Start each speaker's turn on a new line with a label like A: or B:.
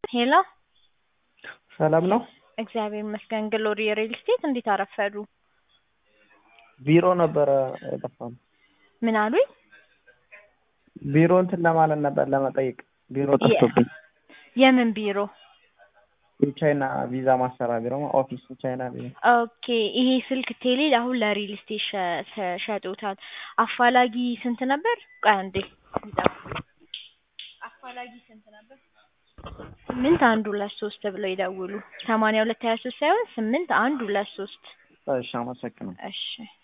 A: ሄሎ
B: ሰላም ነው?
A: እግዚአብሔር ይመስገን። ግሎሪ ሪል ስቴት እንዴት አረፈዱ?
B: ቢሮ ነበረ የጠፋው።
A: ምን አሉኝ?
B: ቢሮ እንትን ለማለት ነበር ለመጠየቅ። ቢሮ ጠፍቶብኝ።
A: የምን ቢሮ?
B: የቻይና ቪዛ ማሰራ ቢሮ ኦፊስ ቻይና ቢሮ።
A: ኦኬ ይሄ ስልክ ቴሌ አሁን ለሪል ስቴት ሸ- ሸ- ሸጦታል። አፋላጊ ስንት ነበር? ቆይ አንዴ አፋላጊ ስንት ነበር? ስምንት አንድ ሁለት ሶስት ብለው ይደውሉ። ሰማንያ ሁለት ሀያ ሶስት ሳይሆን ስምንት አንድ ሁለት ሶስት
B: እሺ አመሰግናለሁ።
A: እሺ